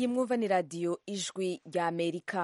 iyi mwumva ni radiyo ijwi rya amerika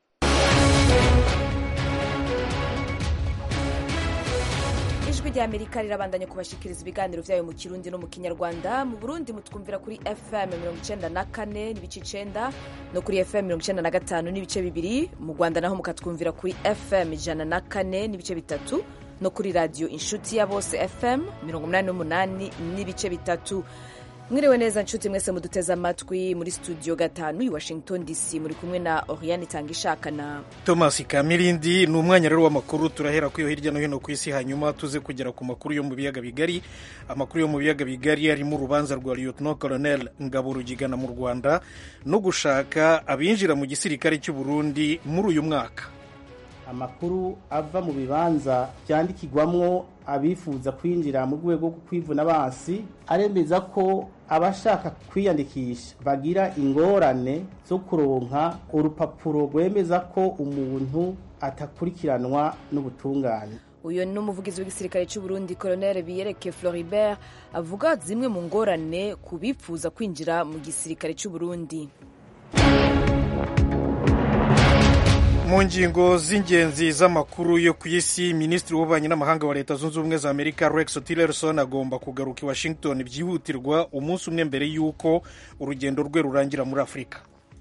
ijwi rya amerika rirabandanya kubashikiriza ibiganiro byayo mu kirundi no mu kinyarwanda mu burundi mutwumvira kuri fm mirongo icenda na kane n'ibice icenda no kuri fm mirongo icenda na gatanu n'ibice bibiri mu rwanda naho mukatwumvira kuri fm ijana na kane n'ibice bitatu no kuri radiyo inshuti ya bose fm mirongo umunani n'umunani n'ibice bitatu mwiriwe neza nshuti mwese muduteze amatwi muri studio gatanu i washington dc muri kumwe na oriane itanga ishaka na thomas kamirindi ni umwanya rero w'amakuru turahera ku yo hirya no hino ku isi hanyuma tuze kugera ku makuru yo mu biyaga bigari amakuru yo mu biyaga bigari arimo urubanza rwa lieutenant colonel ngabo rugigana mu rwanda no gushaka abinjira mu gisirikare cy'u burundi muri uyu mwaka amakuru ava mu bibanza byandikirwamwo abifuza kwinjira mu rwego rwo kwivuna basi aremeza ko abashaka kwiyandikisha bagira ingorane zo kuronka urupapuro rwemeza ko umuntu atakurikiranwa n'ubutungane uyu ni umuvugizi w'igisirikare cy'u Burundi colonel biyereke floribert avuga zimwe mu ngorane ku bifuza kwinjira mu gisirikare cy'u Burundi mu ngingo z'ingenzi z'amakuru yo ku isi minisitiri w'ububanyi n'amahanga wa leta zunze ubumwe za amerika rex tillerson agomba kugaruka i washington byihutirwa umunsi umwe mbere y'uko urugendo rwe rurangira muri afurika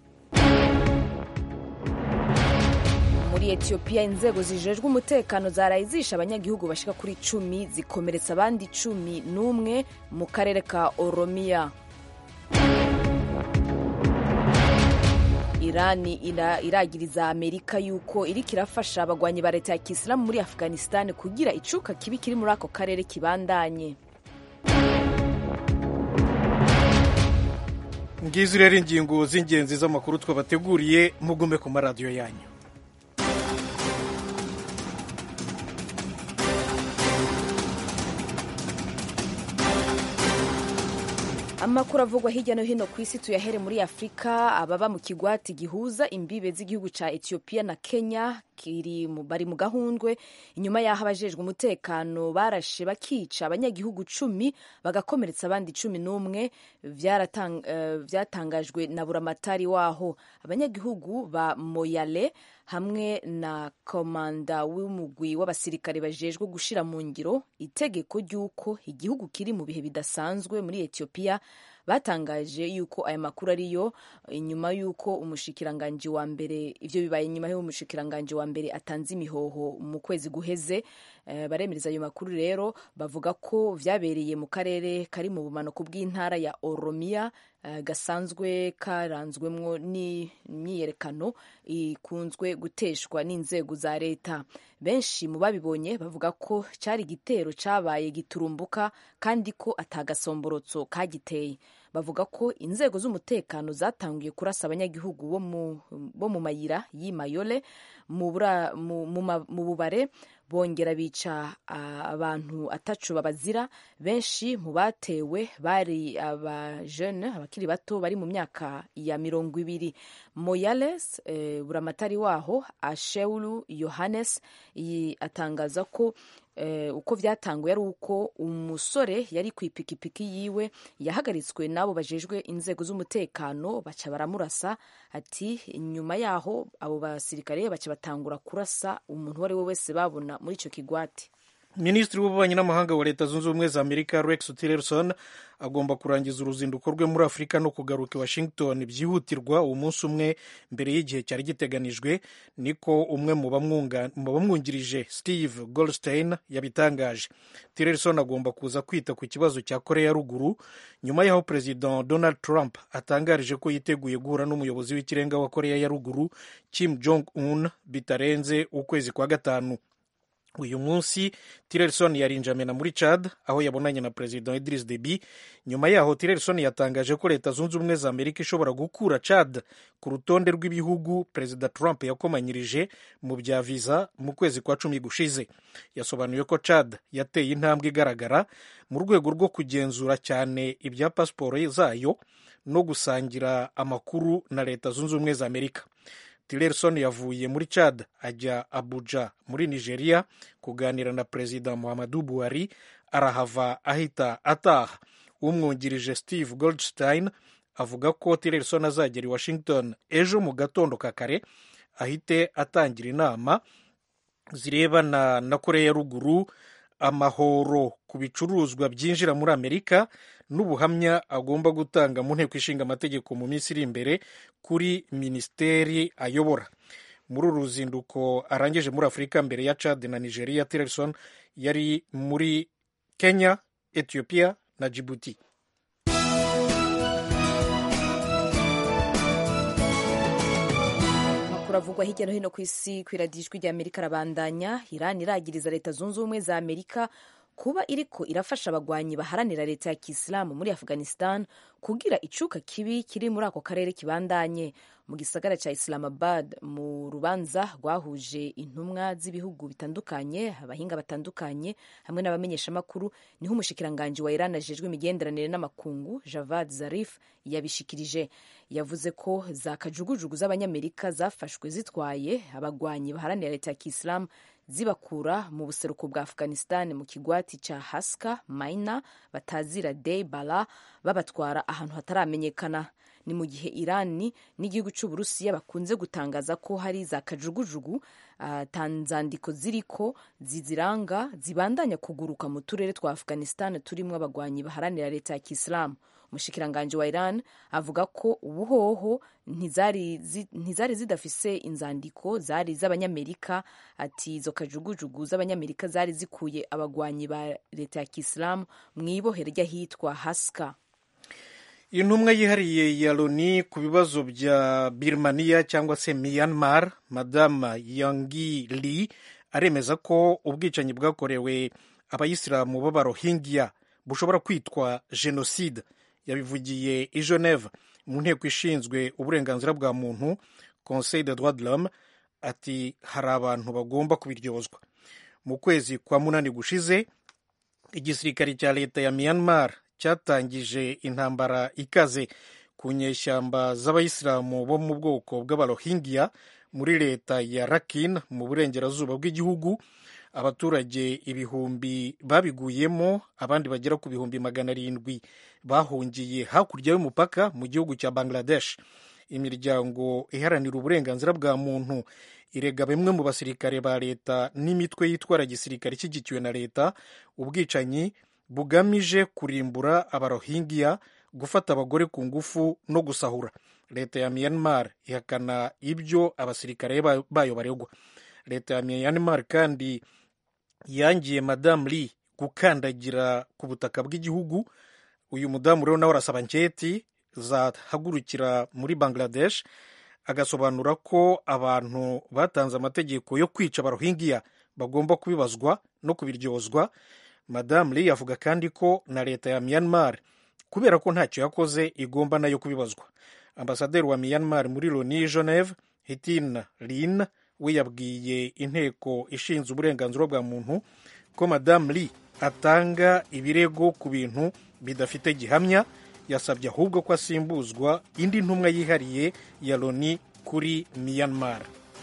muri etiyopiya inzego zijejwe umutekano zaraye zishe abanyagihugu bashika kuri cumi zikomeretsa abandi cumi n'umwe mu karere ka oromiya irani iragiriza amerika yuko iriko irafasha abagwanyi ba leta ya kisilamu muri afghanistan kugira icuka kibi kiri muri ako karere kibandanye ngizi rero ingingo z'ingenzi z'amakuru twabateguriye mugume ku maradiyo yanyu amakuru avugwa hirya no hino ku isi tuyahere muri afurika ababa mu kigwati gihuza imbibe z'igihugu ca etiyopiya na kenya kiri bari mu gahundwe inyuma y'aho abajejwe umutekano barashe bakica abanyagihugu cumi bagakomeretsa abandi cumi n'umwe vyatangajwe uh, na buramatari waho abanyagihugu ba moyale hamwe na komanda w'umugwi w'abasirikare bajejwe gushira mu ngiro itegeko ry'uko igihugu kiri mu bihe bidasanzwe muri etiyopiya batangaje yuko aya makuru ariyo inyuma y'uko umushikiranganji wa mbere ivyo bibaye inyuma y'uko umushikiranganji wa mbere atanze imihoho mu kwezi guheze uh, baremereza ayo makuru rero bavuga ko vyabereye mu karere kari mu bumanuko bw'intara ya oromiya uh, gasanzwe karanzwemwo n'imyiyerekano ikunzwe guteshwa n'inzego za leta benshi mu babibonye bavuga ko cari igitero cabaye giturumbuka kandi ko atagasomborotso kagiteye bavuga ko inzego z'umutekano zatanguye kurasa abanyagihugu bo mu mayira y'imayole mu bubare bongera bica abantu atacu babazira benshi mu batewe bari abajene abakiri bato bari mu myaka ya mirongo ibiri moyales eh, buramatari waho asheulu yohannes atangaza ko eh, uko vyatanguye ari uko umusore yari ku ipikipiki yiwe yahagaritswe n'abo bajejwe inzego z'umutekano baca baramurasa ati nyuma yaho abo basirikare baca batangura kurasa umuntu uwo ari we wese babona muri ico kigwati minisitiri w'ububanyi n'amahanga wa leta zunze ubumwe za amerika rex tillerson agomba kurangiza uruzinduko rwe muri afurika no kugaruka i washington byihutirwa umunsi umwe mbere y'igihe cyari giteganijwe niko umwe mu bamwungirije steve goldstein yabitangaje tillerson agomba kuza kwita ku kibazo cya korea ya ruguru nyuma y'aho perezida donald trump atangarije ko yiteguye guhura n'umuyobozi w'ikirenga wa korea ya ruguru kim jong un bitarenze ukwezi kwa gatanu uyu munsi tillerson yarinjamena muri chad aho yabonanye na perezida idris deby nyuma yaho tillerson yatangaje ko leta zunze ubumwe za amerika ishobora gukura chad ku rutonde rw'ibihugu perezida trump yakomanyirije mu bya viza mu kwezi kwa cumi gushize yasobanuye ko chad yateye intambwe igaragara mu rwego rwo kugenzura cyane ibya pasiporo zayo no gusangira amakuru na leta zunze ubumwe za amerika tillerson yavuye muri chad ajya abuja muri nigeria kuganira na perezida muhammadu buhari arahava ahita ataha umwungirije steve goldstein avuga ko tillerson azagera i washington ejo mu gatondo ka kare ahite atangira inama zirebana na korea ya ruguru amahoro ku bicuruzwa byinjira muri amerika n'ubuhamya agomba gutanga mu nteko ishinga amategeko mu minsi iri imbere kuri minisiteri ayobora muri uru ruzinduko arangije muri afurika mbere ya chad na nigeria tillerson yari muri kenya ethiopia na djibouti amakuru avugwa hirya no hino ku isi ku iradijwi rya amerika arabandanya iran iragiriza leta zunze ubumwe za amerika kuba iriko irafasha abagwanyi baharanira leta ya kisilamu muri afghanistan kugira icuka kibi kiri muri ako karere kibandanye mu gisagara cya islamabad mu rubanza rwahuje intumwa z'ibihugu bitandukanye abahinga batandukanye hamwe n'abamenyeshamakuru niho umushikiranganji wa iran ajejwe imigenderanire n'amakungu javad zarif yabishikirije yavuze ko za kajugujugu z'abanyamerika zafashwe zitwaye abagwanyi baharanira leta ya kisilamu zibakura mu buseruko bwa afghanistan mu kigwati cya haska maina batazira dei bala babatwara ahantu hataramenyekana ni mu gihe irani n'igihugu cy'uburusiya bakunze gutangaza ko hari za kajugujugu uh, tanzandiko ziriko ziziranga zibandanya kuguruka mu turere twa afghanistan turimo abagwanyi baharanira leta ya kisilamu umushikiranganji wa iran avuga ko ubuhoho ntizari, zi, ntizari zidafise inzandiko zari z'abanyamerika ati izo kajugujugu z'abanyamerika zari zikuye abagwanyi ba leta ya kisilamu mu ibohero ry'ahitwa haska intumwa yihariye ya loni ku bibazo bya birmaniya cyangwa se myanmar madama yangi li aremeza ko ubwicanyi bwakorewe abayisilamu b'abarohingya bushobora kwitwa jenoside yabivugiye i geneve mu nteko ishinzwe uburenganzira bwa muntu conseil de droit de l'homme ati hari abantu bagomba kubiryozwa mu kwezi kwa munani gushize igisirikare cya leta ya myanmar cyatangije intambara ikaze ku nyeshyamba z'abayisilamu bo mu bwoko bw'abarohingya muri leta ya rakin mu burengerazuba bw'igihugu abaturage ibihumbi babiguyemo abandi bagera ku bihumbi magana arindwi bahungiye hakurya y'umupaka mu gihugu cya bangladesh imiryango iharanira uburenganzira bwa muntu irega bimwe mu basirikare ba leta n'imitwe yitwara gisirikare ishyigikiwe na leta ubwicanyi bugamije kurimbura abarohingya gufata abagore ku ngufu no gusahura leta ya myanmar ihakana ibyo abasirikare bayo baregwa leta ya myanmar kandi yangiye madamu lee gukandagira ku butaka bw'igihugu uyu mudamu rero nawe arasaba nketi zahagurukira muri bangladesh agasobanura ko abantu batanze amategeko yo kwica abarohingya bagomba kubibazwa no kubiryozwa madamu lee avuga kandi ko na leta ya myanmar kubera ko ntacyo yakoze igomba nayo kubibazwa ambasaderi wa myanmar muri loni geneve hitin lin we yabwiye inteko ishinzwe uburenganzira bwa muntu ko madamu lee atanga ibirego ku bintu bidafite gihamya yasabye ahubwo ko asimbuzwa indi ntumwa yihariye ya loni kuri myanmar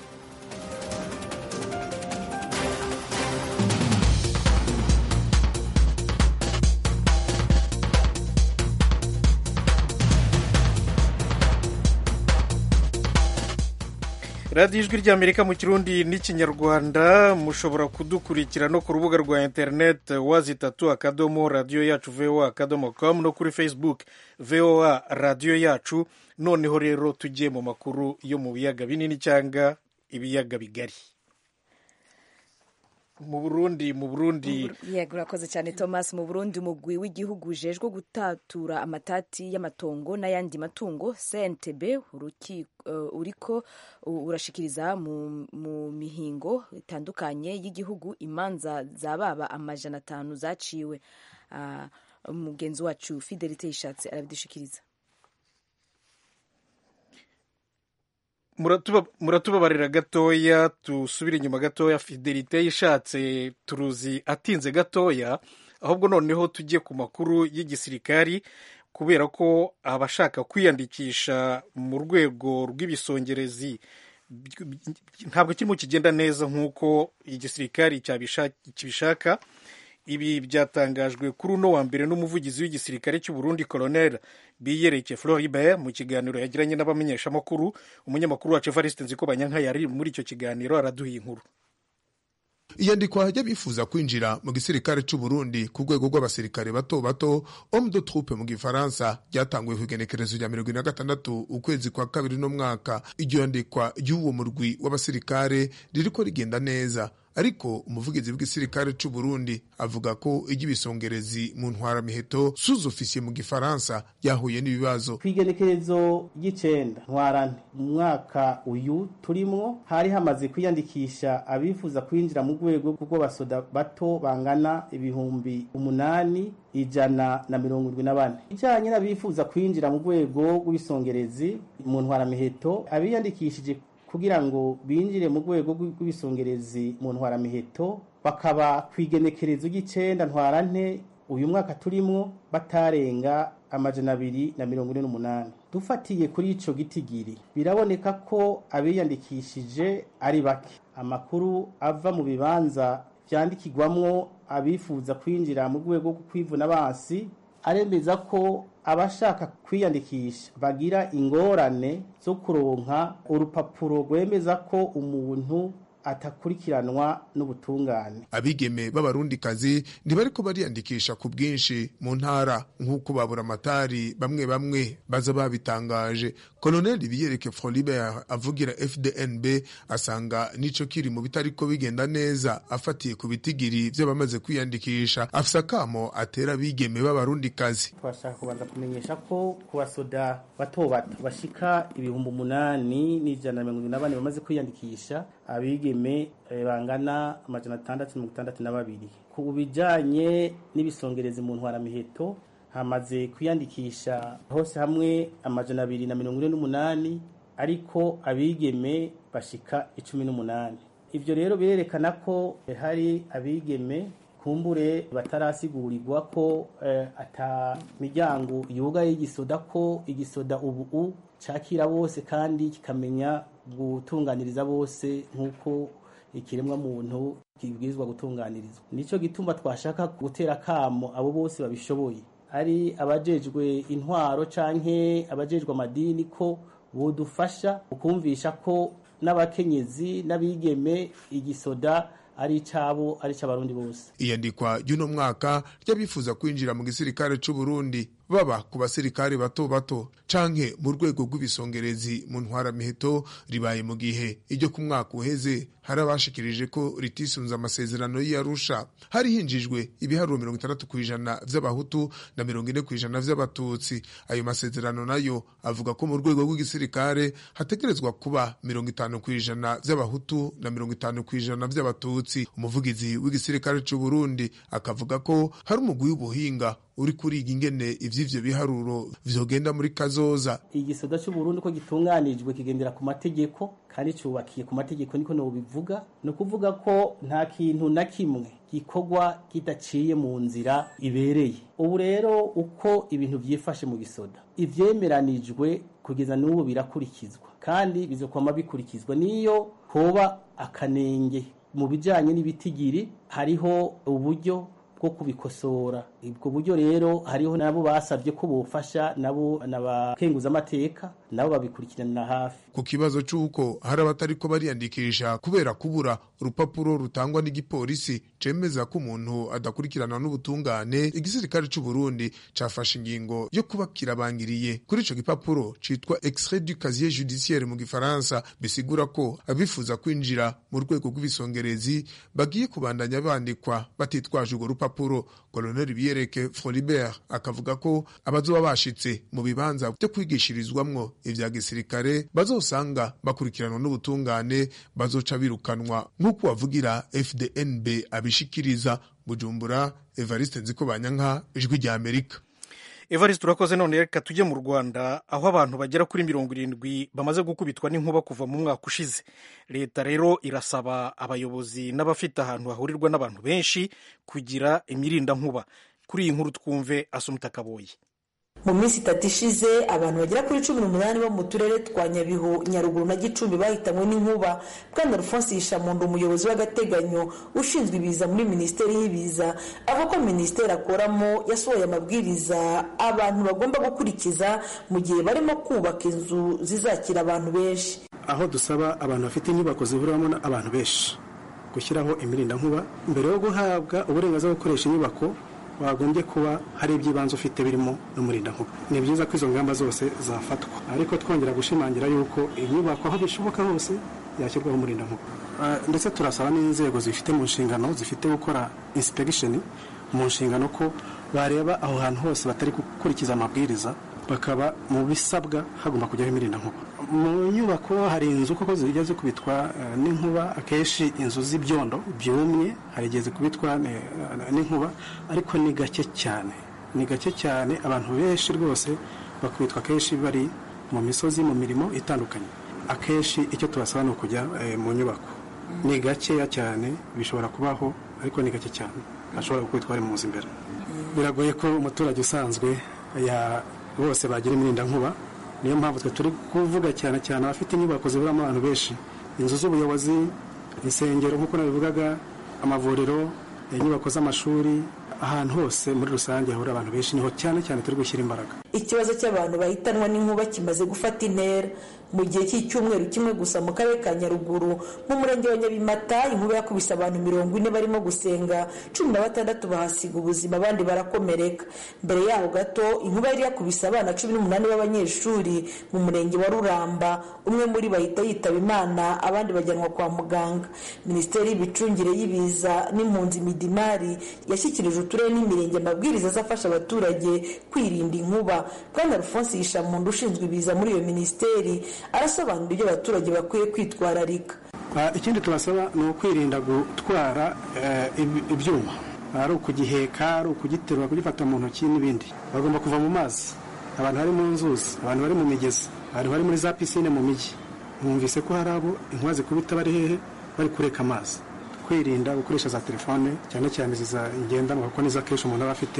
radiyo ijwi ry'amerika mu kirundi n'ikinyarwanda mushobora kudukurikira no ku rubuga rwa interineti wazi itatu akadomo radiyo yacu voa akadomo komu no kuri facebook voa radiyo yacu noneho rero tujye mu makuru yo mu biyaga binini cyangwa ibiyaga bigari mu burundi mu burundi yego urakoze cyane thomas mu burundi umugwi w'igihugu ujejwe gutatura amatati y'amatongo n'ayandi matungo cntb uriko urashikiriza mu mihingo itandukanye y'igihugu imanza zababa amajana atanu zaciwe umugenzi wacu fidelite yishatse arabidushikiriza muratubabarira gatoya dusubire inyuma gatoya fidelite yishatse turuzi atinze gatoya ahubwo noneho tujye ku makuru y'igisirikari kubera ko abashaka kwiyandikisha mu rwego rw'ibisongerezi ntabwo kirimo kigenda neza nk'uko igisirikari kibishaka ibi byatangajwe kuri uno wa mbere n'umuvugizi w'igisirikare cy'u Burundi Colonel Biyereke Floribert mu kiganiro yagiranye n'abamenyeshamakuru umunyamakuru wacu Evariste Nzikobanyanka yari muri icyo kiganiro araduha inkuru iyandikwa ry'abifuza kwinjira mu gisirikare cy'u Burundi ku rwego rw'abasirikare bato bato homme de troupe mu gifaransa ryatanguye ku igenekerezo rya mirongo ine na gatandatu ukwezi kwa kabiri no mwaka iryo yandikwa ry'uwo murwi w'abasirikare ririko rigenda neza ariko umuvugizi w'igisirikare cy'u Burundi avuga ko iry'ibisongerezi mu ntwaramiheto sous-officier mu gifaransa ryahuye n'ibibazo ku igenekerezo ry'icenda ntwarante mu mwaka uyu turimwo hari hamaze kwiyandikisha abifuza kwinjira mu rwego rw'abasoda bato bangana ibihumbi umunani ijana na mirongo irwi na bane ijanye n'abifuza kwinjira mu rwego rw'ibisongerezi mu ntwaramiheto abiyandikishije kugira ngo binjire mu rwego rw'ibisongerezi mu ntwaramiheto bakaba ku igenekerezo ry'icenda ntwarante uyu mwaka turimwo batarenga amajana abiri na mirongo ine n'umunani dufatiye kuri ico gitigiri biraboneka ko abiyandikishije ari bake amakuru ava mu bibanza vyandikirwamwo abifuza kwinjira mu rwego rwo kwivuna basi aremeza ko abashaka kwiyandikisha bagira ingorane zo kuronka urupapuro rwemeza ko umuntu atakurikiranwa n'ubutungane abigeme b'abarundikazi ntibariko bariyandikisha ku bwinshi mu ntara nk'uko babura amatari bamwe bamwe baza babitangaje koloneli biyereke frolibert avugira fdnb asanga nico kiri mu bitariko bigenda neza afatiye ku bitigiri vy'abamaze kwiyandikisha afise akamo atera abigeme b'abarundikazi twashaka kubanza kumenyesha ko ku basoda bato bato bashika ibihumbi umunani n'ijana na mirongo irindwi na bane bamaze kwiyandikisha abigeme bangana amajana atandatu mirongo itandatu na babiri ku bijanye n'ibisongerezi mu ntwaramiheto hamaze kwiyandikisha hose hamwe amajana abiri na mirongo ine n'umunani ariko abigeme bashika icumi n'umunani ivyo rero birerekana ko hari abigeme kumbure batarasigurirwa ko eh, ata miryango yugaye igisoda ko igisoda ubu cakira bose kandi kikamenya gutunganiriza bose nk'uko ikiremwa muntu kibwirizwa gutunganirizwa nico gituma twashaka gutera kamo abo bose babishoboye ari abajejwe intwaro canke abajejwe amadini ko bodufasha ukumvisha ko n'abakenyezi n'abigeme igisoda ari icabo ari ic'abarundi bose iyandikwa ry'uno mwaka ry'abifuza kwinjira mu gisirikare c'u Burundi baba ku basirikare bato bato canke mu rwego rw'ibisongerezi mu ntwaramiheto ribaye mu gihe iryo ku mwaka uheze hari abashikirije ko ritisunze amasezerano y'Arusha hari hinjijwe ibiharuro mirongo itandatu kw'ijana vy'abahutu na mirongo ine kw'ijana vy'abatutsi ayo masezerano nayo avuga ko mu rwego rw'igisirikare hategerezwa kuba mirongo itanu kw'ijana vy'abahutu na mirongo itanu kw'ijana vy'abatutsi umuvugizi w'igisirikare c'u Burundi akavuga ko hari umugwi w'ubuhinga uri kuriga ingene ivy'ivyo biharuro vyogenda muri kazoza igisoda c'uburundi ko gitunganijwe kigendera ku mategeko kandi cubakiye ku mategeko niko nobivuga ni ukuvuga ko nta kintu na kimwe gikorwa kidaciye mu nzira ibereye ubu rero uko ibintu vyifashe mu gisoda ivyemeranijwe kugeza n'ubu birakurikizwa kandi bizokwama bikurikizwa niyo hoba akanenge mu bijanye n'ibitigiri hariho uburyo bwo kubikosora ubwo buryo rero hariho nabo basabye ko bofasha nabo n'abakenguza amateka nabo babikurikiranira hafi ku kibazo c'uko hari abatariko bariyandikisha kubera kubura urupapuro rutangwa n'igipolisi cemeza ko umuntu adakurikirana n'ubutungane igisirikare c'u Burundi cafashe ingingo yo kuba kirabangiriye kuri ico gipapuro citwa extrait du casier judiciaire mu gifaransa bisigura ko abifuza kwinjira mu rwego rw'ibisongerezi bagiye kubandanya bandikwa batitwaje urwo rupapuro koloneli biyereke Frolibert akavuga ko abazoba bashitse mu bibanza byo kwigishirizwamwo ivya gisirikare bazosanga bakurikiranwa n'ubutungane bazoca birukanwa nk'uko wavugira FDNB abishikiriza Bujumbura Evariste Nzikobanyanka ijwi rya Amerika evariste urakoze none reka tujye mu rwanda aho abantu bagera kuri mirongo irindwi bamaze gukubitwa n'inkuba kuva mu mwaka ushize leta rero irasaba abayobozi n'abafite ahantu hahurirwa n'abantu benshi kugira imirindankuba kuri iyi nkuru twumve asumuta kaboyi mu minsi itatu ishize abantu bagera kuri cumi n'umunani bo mu turere twa nyabihu nyaruguru na gicumbi bahitanywe n'inkuba bwana alphonse yishamundu umuyobozi w'agateganyo ushinzwe ibiza muri minisiteri y'ibiza avuga ko minisiteri akoramo yasohoye amabwiriza abantu bagomba gukurikiza mu gihe barimo kubaka inzu zizakira abantu benshi aho dusaba abantu bafite inyubako zihuriramo abantu benshi gushyiraho imirindankuba mbere yo guhabwa uburenganzira bwo gukoresha inyubako wagombye kuba hari iby'ibanze ufite birimo n'umurindankuba ni byiza ko izo ngamba zose zafatwa ariko twongera gushimangira yuko inyubako aho bishoboka hose yashyirwaho umurindankuba ndetse turasaba n'inzego zifite mu nshingano zifite gukora insipegisheni mu nshingano ko bareba aho hantu hose batari gukurikiza amabwiriza bakaba mu bisabwa hagomba kujyaho imirindankuba mu nyubako hari inzu koko zijya zikubitwa n'inkuba akenshi inzu z'ibyondo byumye hari igihe zikubitwa n'inkuba ariko ni gake cyane ni gake cyane abantu benshi rwose bakubitwa akenshi bari mu misozi mu mirimo itandukanye akenshi icyo tubasaba ni ukujya mu nyubako ni gakeya cyane bishobora kubaho ariko ni gake cyane ashobora gukubitwa bari mu nzu imbere biragoye ko umuturage usanzwe bose bagira imirindankuba niyo mpamvu twe turi kuvuga cyane cyane abafite inyubako ziburamo abantu benshi inzu z'ubuyobozi insengero nk'uko nabivugaga amavuriro inyubako z'amashuri ahantu hose muri rusange hahurira abantu benshi niho cyane cyane turi gushyira imbaraga ikibazo cy'abantu bahitanwa n'inkuba kimaze gufata intera mu gihe cy'icyumweru kimwe gusa mu karere ka nyaruguru mu murenge wa nyabimata inkuba yakubise abantu mirongo ine barimo gusenga cumi na batandatu bahasiga ubuzima abandi barakomereka mbere yaho gato inkuba yari yakubise abana cumi n'umunani b'abanyeshuri mu murenge wa ruramba umwe muri bahita yitaba imana abandi bajyanwa kwa muganga minisiteri y'imicungire y'ibiza n'impunzi midimari yashyikirije uturere n'imirenge amabwiriza azafasha abaturage kwirinda inkuba bwana alphonse yishamundu ushinzwe ibiza muri iyo minisiteri arasobanura ibyo abaturage bakwiye kwitwararika ikindi tubasaba ni ukwirinda gutwara ibyuma ari ukugiheka ari ukugiterura kugifata mu ntoki n'ibindi bagomba kuva mu mazi abantu bari mu nzuzi abantu bari mu migezi abantu bari muri za pisine mu mijyi mwumvise ko hari abo inkuba zikubita bari hehe bari kureka amazi kwirinda gukoresha za telefone cyane cyane iza ngendanwa kuko nizo akenshi umuntu aba afite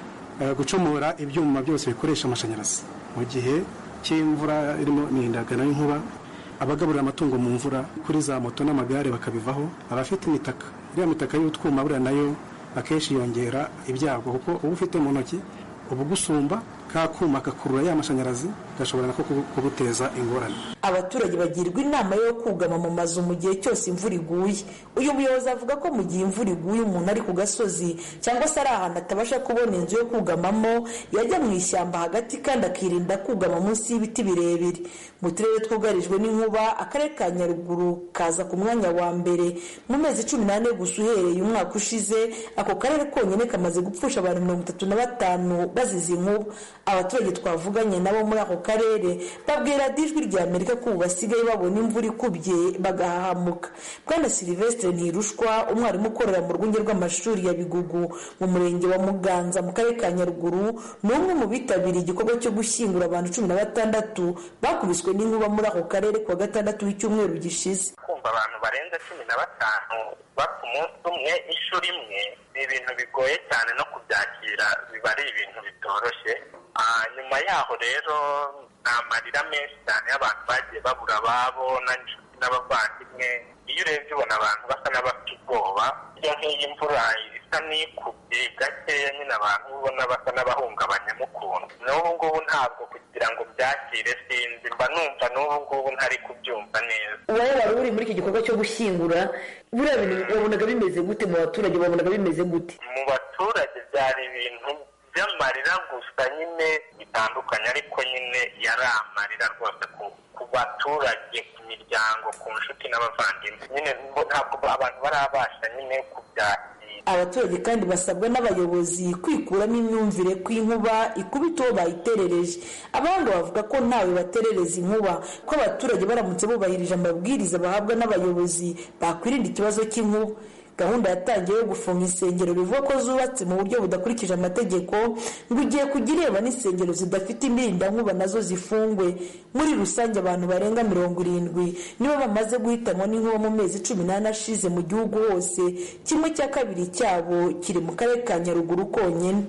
gucomora ibyuma byose bikoresha amashanyarazi mu gihe cy'imvura irimo imihindagano y'inkuba abagaburira amatungo mu mvura kuri za moto n'amagare bakabivaho abafite imitaka iriya mitaka y'utwuma buriya nayo akenshi yongera ibyago kuko uba ufite mu ntoki uba ugusumba ka kuma gakurura ya mashanyarazi gashobora nako kuguteza ingorane abaturage bagirwa inama yo kugama mu mazu mu gihe cyose imvura iguye uyu muyobozi avuga ko mu gihe imvura iguye umuntu ari ku gasozi cyangwa se ari ahantu atabasha kubona inzu yo kugamamo yajya mu ishyamba hagati kandi akirinda kugama munsi y'ibiti birebire mu turere twugarijwe n'inkuba akarere ka nyaruguru kaza ku mwanya wa mbere mu mezi cumi n'ane gusa uhereye umwaka ushize ako karere konyine kamaze gupfusha abantu mirongo itatu na batanu bazize inkuba abaturage twavuganye nabo muri ako karere babwira ijwi rya amerika ko ubu basigaye babona imvura ikubye bagahahamuka bwana silivestre ntirushwa umwarimu ukorera mu rwunge rw'amashuri ya bigugu mu murenge wa muganza mu karere ka nyaruguru ni umwe mu bitabiriye igikorwa cyo gushyingura abantu cumi na batandatu bakubiswe n'inkuba muri ako karere kuwa gatandatu w'icyumweru gishize kumva abantu barenze cumi na batanu bapfa umunsi umwe inshuro imwe ni ibintu bigoye cyane no kubyakira biba ari ibintu bitoroshye nyuma yaho rero ni amarira menshi cyane y'abantu bagiye babura ababo n'inshuti n'abavandimwe iyo urebye ubona abantu basa n'abafite ubwoba iyo nk'iyi mvura isa n'ikubye gakeya nyine abantu ubona basa n'abahungabanyamo ukuntu n'ubu ngubu ntabwo kugira ngo byakire sinzi mba numva n'ubu ngubu ntari kubyumva neza wowe wari uri muri iki gikorwa cyo gushyingura buriya bintu wabonaga bimeze gute mu baturage wabonaga bimeze gute mu baturage byari ibintu by'amarira gusa nyine bitandukanye ariko nyine yari amarira rwose ku baturage ku miryango ku nshuti n'abavandimwe nyine ntabwo abantu barabasha nyine kubyakira abaturage kandi basabwa n'abayobozi kwikuramo imyumvire ko inkuba ikubita uwo bayiterereje abahanga bavuga ko ntawe baterereza inkuba ko abaturage baramutse bubahirije amabwiriza bahabwa n'abayobozi bakwirinda ikibazo cy'inkuba gahunda yatangiye yo gufunga insengero bivuga ko zubatse mu buryo budakurikije amategeko ngo ugiye kujya ireba n'insengero zidafite imirindankuba nazo zifungwe muri rusange abantu barenga mirongo irindwi nibo bamaze guhitanwa n'inkuba mu mezi cumi n'ane ashize mu gihugu hose kimwe cya kabiri cyabo kiri mu karere ka nyaruguru konyine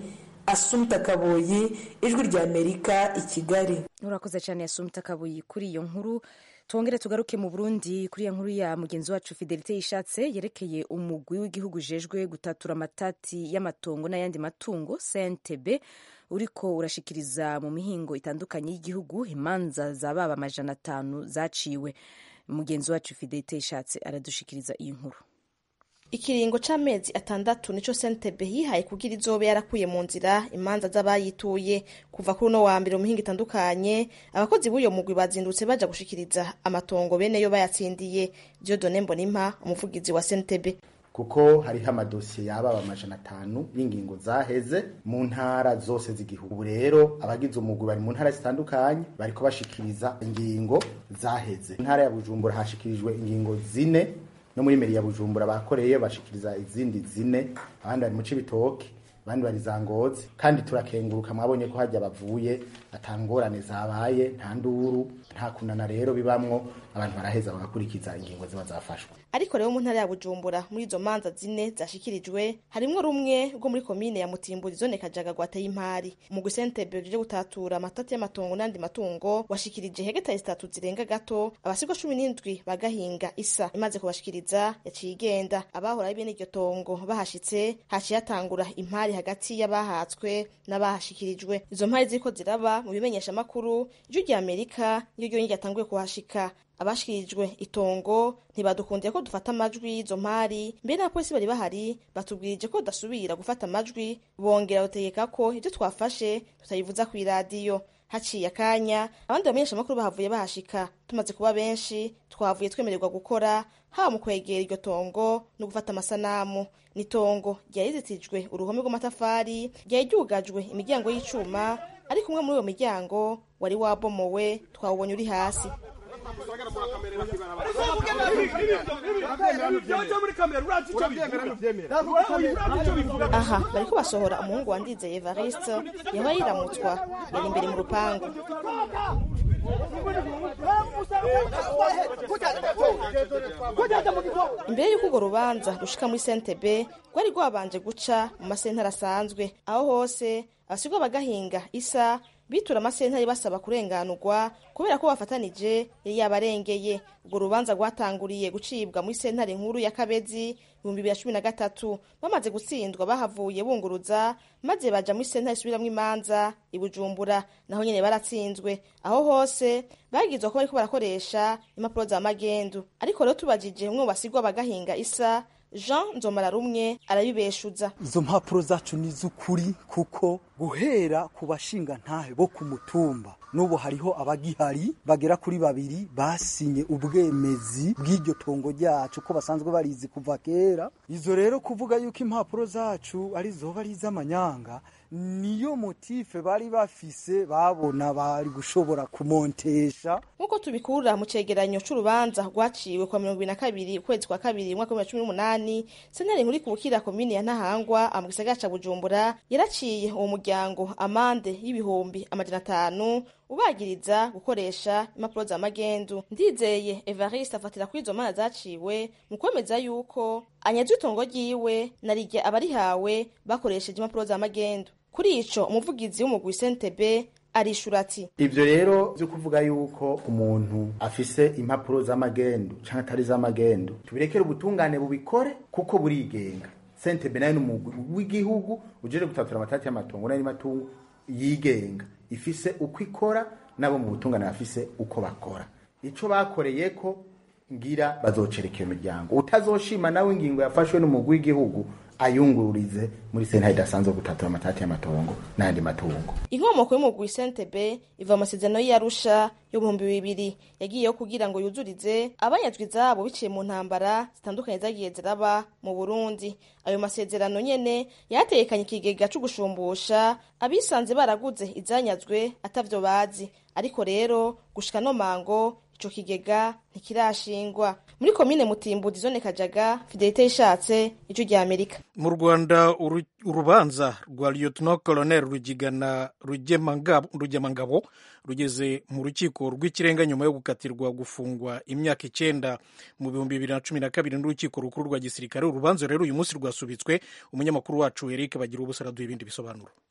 asumta kaboyi ijwi rya amerika i kigali urakoze cyane asumta kaboyi kuri iyo nkuru twongere tugaruke mu burundi kuri iyo nkuru ya mugenzi wacu fidelite yishatse yerekeye umugwi w'igihugu ujejwe gutatura amatati y'amatongo n'ayandi matungo cntb uriko urashikiriza mu mihingo itandukanye y'igihugu imanza za baba amajana atanu zaciwe mugenzi wacu fidelite yishatse aradushikiriza iyi nkuru ikiringo c'amezi atandatu nico sentebe yihaye kugira izobe yarakuye mu nzira imanza z'abayituye kuva kuri uno wa mbere mu mihingo itandukanye abakozi b'uyo mugwi bazindutse baja gushikiriza amatongo bene yo bayatsindiye Dieudonne Mbonimpa umuvugizi wa sentebe kuko hariho amadosiye yababa amajana atanu y'ingingo zaheze mu ntara zose z'igihugu rero abagize umugwi bari mu ntara zitandukanye bariko bashikiriza ingingo zaheze intara ya bujumbura hashikirijwe ingingo zine no muri meri ya bujumbura bakoreye bashikiriza izindi zine abandi bari mu cibitoke abandi bari za ngozi kandi turakenguruka mwabonye ko hajya bavuye atangorane zabaye nta nduru nta kunana rero bibamwo abantu baraheza bagakurikiza ingingo ziba zafashwe ariko rero mu ntara ya bujumbura muri izo manza zine zashikirijwe harimwo rumwe rwo muri komine ya mutimbuzi zone kajaga gwateye impari umugwi sentebe uje gutatura amatati y'amatongo n'andi matungo washikirije hegitari zitatu zirenga gato abasigwa cumi n'indwi bagahinga isa imaze kubashikiriza yaciye igenda abahora ari bene iryo tongo bahashitse haciye hatangura impari hagati y'abahatswe n'abahashikirijwe izo mpari ziriko ziraba mu bimenyesha amakuru ijwi rya amerika niryo ryonyine ryatanguye kuhashika abashikirijwe itongo ntibadukundiye ko dufata amajwi y'izo mpari mbere n'abapolisi bari bahari batubwirije ko tudasubira gufata amajwi bongera bategeka ko ibyo twafashe tutayivuza ku iradiyo haciye akanya abandi bamenyesha amakuru bahavuye bahashika tumaze kuba benshi twavuye twemererwa gukora haba mu kwegera iryo tongo no gufata amasanamu ni tongo ryari rizitijwe uruhome rw'amatafari ryari ryugajwe imiryango y'icuma ariko umwe muri uwo miryango wari wabomowe twawubonye uri hasi aha bariko basohora umuhungu wa ndizeye evariste yaba yiramutswa yari imbere mu rupangu imbere y'uko urwo rubanza rushika muri sentebe rwari rwabanje guca mu masentare asanzwe aho hose abasigwa bagahinga isa bitura amasentare basaba kurenganurwa kubera ko bafatanije yari yabarengeye urwo rubanza rwatanguriye gucibwa muri sentare nkuru ya kabezi ibihumbi bibiri na cumi na gatatu bamaze gutsindwa bahavuye bunguruza maze baja muri sentare isubiramwo imanza i bujumbura naho nyene baratsinzwe aho hose bagizwa ko bariko barakoresha impapuro za magendu ariko rero tubajije umwe mu basigwa bagahinga isa jean nzomara rumwe arabibeshuza izo mpapuro zacu ni iz'ukuri kuko guhera ku bashinga ntahe bo ku mutumba n'ubu hariho abagihari bagera kuri babiri basinye ubwemezi bw'iryo tongo ryacu ko basanzwe barizi kuva kera izo rero kuvuga yuko impapuro zacu ari zoba ari iz'amanyanga niyo motife bari bafise babona bari gushobora kumontesha nk'uko tubikura mu cegeranyo c'urubanza rwaciwe kwa mirongo ibiri na kabiri ukwezi kwa kabiri umwaka w'ibihumbi bibiri na cumi n'umunani sentare nkuru ikubukira komine ya ntahangwa mu gisagara ca bujumbura yaraciye uwo muryango amande y'ibihumbi amajana atanu ubagiriza gukoresha impapuro za magendu ndizeye evariste afatira kuri izo mana zaciwe mu kwemeza yuko anyazwe itongo ryiwe narirye abarihawe bakoresheje impapuro za magendu kuri ico umuvugizi w'umugwi sentebe arishura ati ivyo rero vyo kuvuga yuko umuntu afise impapuro z'amagendu canke atari z'amagendu tubirekere ubutungane bubikore kuko burigenga sentebe nayo n'umugwi w'igihugu ujeje gutatura amatati y'amatongo n'ayandi matungo yigenga ifise uko ikora nabo mu butungane bafise uko bakora ico bakoreye ko ngira bazocereka iyo miryango utazoshima nawe ingingo yafashwe n'umugwi w'igihugu ayungururize muri sentare idasanzwe gutatura amatati y'amatongo n'ayandi matungo inkomoko y'umugwi sentebe iva mu masezerano y'iyarusha y'ibihumbi bibiri yagiyeho kugira ngo yuzurize abanyazwi izabo biciye mu ntambara zitandukanye zagiye ziraba mu burundi ayo masezerano nyene yatekanye ikigega co gushumbusha abisanze baraguze izanyazwe atavyo bazi ariko rero gushika no mango ico kigega ntikirashingwa muri komine mutimbuzi zone kajaga fidelite yishatse ijwi rya amerika mu rwanda urubanza rwa lieutenant colonel rugigana rugemangabo rugeze mu rukiko rw'ikirenga nyuma yo gukatirwa gufungwa imyaka icyenda mu bihumbi bibiri na cumi na kabiri n'urukiko rukuru rwa gisirikare urubanza rero uyu munsi rwasubitswe umunyamakuru wacu eric bagira ubusa araduha ibindi bisobanuro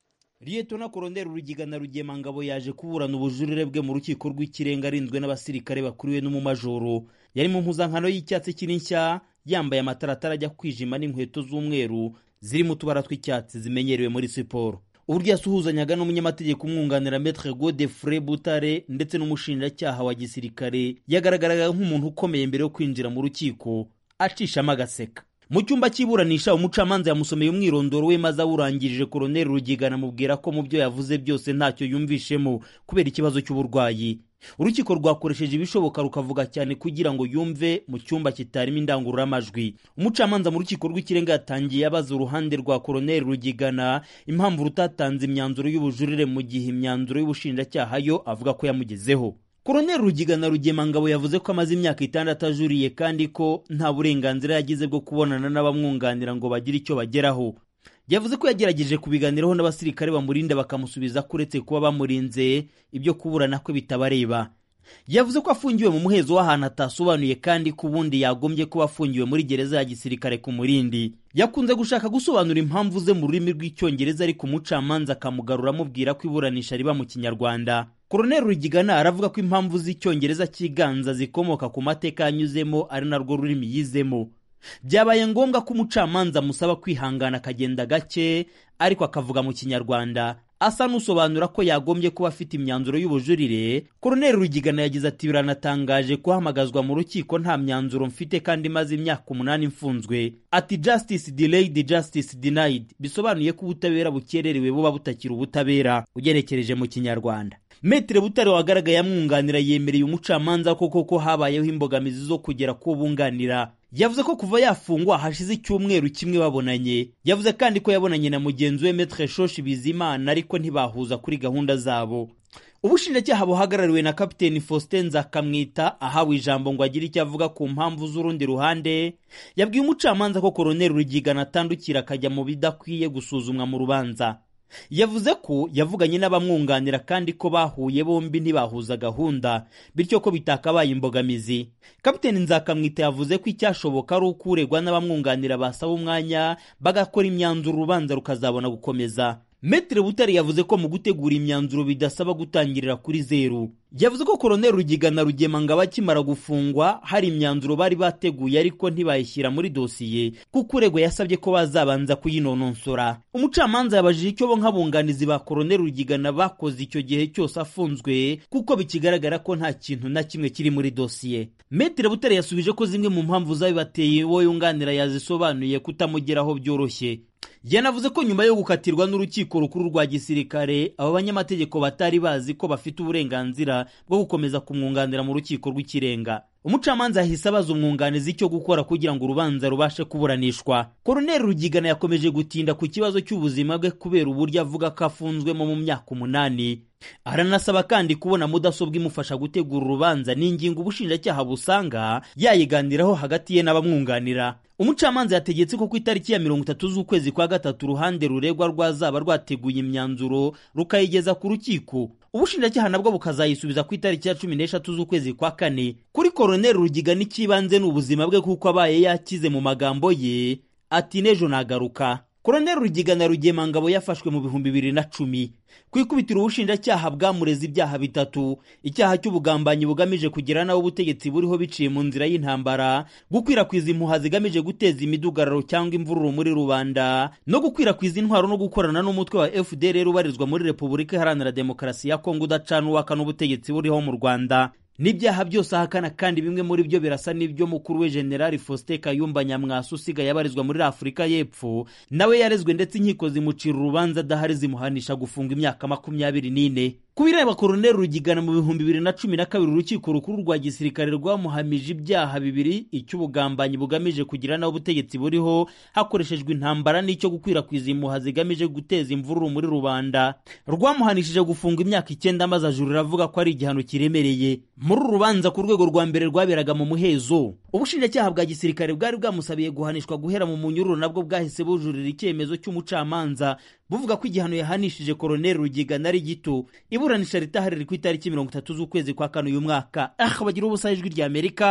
liyetona koroneri rugigana rugemangabo yaje kuburana ubujurire bwe mu rukiko rw'ikirenga arinzwe n'abasirikare bakuriwe n'umumajoro yari mu mpuzankano y'icyatsi kiri nshya yambaye amataratara ajya kwijima n'inkweto z'umweru zirimo utubara tw'icyatsi zimenyerewe muri siporo uburyo yasuhuzanyaga n'umunyamategeko umwunganira metre godefre butare ndetse n'umushinjacyaha wa gisirikare yagaragaraga nk'umuntu ukomeye mbere yo kwinjira mu rukiko acishamo agaseka mu cyumba cy'iburanisha umucamanza yamusomeye umwirondoro we maze awurangirije koroneri rugigana amubwira ko mu byo yavuze byose ntacyo yumvishemo kubera ikibazo cy'uburwayi urukiko rwakoresheje ibishoboka rukavuga cyane kugira ngo yumve mu cyumba kitarimo indangururamajwi umucamanza mu rukiko rw'ikirenga yatangiye abaza uruhande rwa koroneri rugigana impamvu rutatanze imyanzuro y'ubujurire mu gihe imyanzuro y'ubushinjacyaha yo avuga ko yamugezeho koroneri rugigana rugemangabo yavuze ko amaze imyaka itandatu ajuriye kandi ko nta burenganzira yagize bwo kubonana n'abamwunganira ngo bagire icyo bageraho yavuze ko yagerageje kubiganiraho n'abasirikare bamurinda bakamusubiza ko uretse kuba bamurinze ibyo kuburana kwe bitabareba yavuze ko afungiwe mu muhezo w'ahantu atasobanuye kandi ko ubundi yagombye kuba afungiwe muri gereza ya gisirikare ku murindi yakunze gushaka gusobanura impamvu ze mu rurimi rw'icyongereza ariko umucamanza akamugarura amubwira ko iburanisha riba mu kinyarwanda koroneri rugigana aravuga ko impamvu z'icyongereza cyiganza zikomoka ku mateka yanyuzemo ari narwo rurimi yizemo byabaye ngombwa ko umucamanza amusaba kwihangana akagenda gake ariko akavuga mu kinyarwanda asa n'usobanura ko yagombye kuba afite imyanzuro y'ubujurire koroneri rugigana yagize ati biranatangaje kuhamagazwa mu rukiko nta myanzuro mfite kandi maze imyaka umunani mfunzwe ati justice delayed justice denied bisobanuye ko ubutabera bukererewe buba butakiri ubutabera ugenekereje mu kinyarwanda Metre Butare wagaragaye amwunganira yemereye umucamanza ko koko habayeho imbogamizi zo kugera ku bunganira yavuze ko kuva yafungwa hashize icyumweru kimwe babonanye yavuze kandi ko yabonanye na mugenzi we Metre Shoshi Bizimana ariko ntibahuza kuri gahunda zabo ubushinjacyaha buhagarariwe na kapiteni faustin nzakamwita ahawe ijambo ngo agire icyo avuga ku mpamvu z'urundi ruhande yabwiye umucamanza ko koroneri rugigana atandukira akajya mu bidakwiye gusuzumwa mu rubanza yavuze ko yavuganye n'abamwunganira kandi ko bahuye bombi ntibahuza gahunda bityo ko bitakabaye imbogamizi kapiteni nzakamwita yavuze ko icyashoboka ari uko uregwa n'abamwunganira basaba umwanya bagakora imyanzuro urubanza rukazabona gukomeza Metre Butare yavuze ko mu gutegura imyanzuro bidasaba gutangirira kuri zeru yavuze ko koroneri rugigana rugemanga bakimara gufungwa hari imyanzuro bari bateguye ariko ntibayishyira muri dosiye kuko uregwa yasabye ko bazabanza kuyinononsora umucamanza yabajije icyo bo nk'abunganizi ba koroneri rugigana bakoze icyo gihe cyose afunzwe kuko bikigaragara ko nta kintu na kimwe kiri muri dosiye Metre Butare yasubije ko zimwe mu mpamvu zabibateye uwo yunganira yazisobanuye kutamugeraho byoroshye yanavuze ko nyuma yo gukatirwa n'urukiko rukuru rwa gisirikare aba banyamategeko batari bazi ko bafite uburenganzira bwo gukomeza kumwunganira mu rukiko rw'ikirenga umucamanza yahise abaza umwunganizi icyo gukora kugira ngo urubanza rubashe kuburanishwa koroneri rugigana yakomeje gutinda ku kibazo cy'ubuzima bwe kubera uburyo avuga ko afunzwemo mu myaka umunani aranasaba kandi kubona mudasobwa imufasha gutegura urubanza ni ingingo ubushinjacyaha busanga yayiganiraho hagati ye n'abamwunganira umucamanza yategetse ko ku itariki ya mirongo itatu z'ukwezi kwa gatatu uruhande ruregwa rwazaba rwateguye imyanzuro rukayigeza ku rukiko ubushinjacyaha nabwo bukazayisubiza ku itariki ya cumi n'eshatu z'ukwezi kwa kane kuri koroneri rugiga n'ikibanze ni ubuzima bwe kuko abaye yakize mu magambo ye ati n'ejo nagaruka koroneri rugigana rugemangabo yafashwe mu bihumbi bibiri na cumi ku ikubitiro ubushinjacyaha bwamureze ibyaha bitatu icyaha cy'ubugambanyi bugamije kugira nawe ubutegetsi buriho biciye mu nzira y'intambara gukwirakwiza impuha zigamije guteza imidugararo cyangwa imvururu muri rubanda no gukwirakwiza intwaro no gukorana n'umutwe wa fdr ubarizwa muri repubulika iharanira demokarasi ya kongo udacana uwaka n'ubutegetsi buriho mu rwanda n'ibyaha byose ahakana kandi bimwe muri byo birasa n'ibyo mukuru we generali faustin kayumba nyamwasa usigaye abarizwa muri afurika y'epfo nawe yarezwe ndetse inkiko zimucira urubanza adahari zimuhanisha gufunga imyaka makumyabiri n'ine ku bireba koroneri rugigana mu bihumbi bibiri na cumi na kabiri urukiko rukuru rwa gisirikare rwamuhamije ibyaha bibiri icy'ubugambanyi bugamije kugira nawe ubutegetsi buriho hakoreshejwe intambara n'icyo gukwirakwiza impuha zigamije guteza imvururu muri rubanda rwamuhanishije gufunga imyaka icyenda maze ajurira avuga ko ari igihano kiremereye muri uru rubanza ku rwego rwa mbere rwaberaga mu muhezo ubushinjacyaha bwa gisirikare bwari bwamusabiye guhanishwa guhera mu munyururu nabwo bwahise bujurira icyemezo cy'umucamanza buvuga ko igihano yahanishije koroneri rugigana ari gito iburanisha ritahari riri ku itariki mirongo itatu z'ukwezi kwa kane uyu mwaka ah bagira ubusa ijwi rya amerika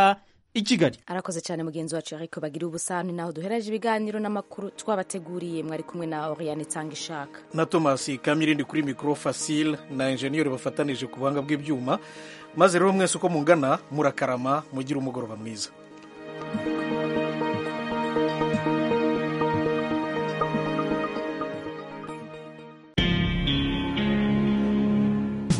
i kigali arakoze cyane mugenzi wacu ariko bagira ubusani naho duhereje ibiganiro n'amakuru twabateguriye mwari kumwe na oriane itanga ishaka na tomasi kamirindi kuri mikoro fasile na enjeniyeri bafatanije ku buhanga bw'ibyuma maze rero mwese uko mungana murakarama mugire umugoroba mwiza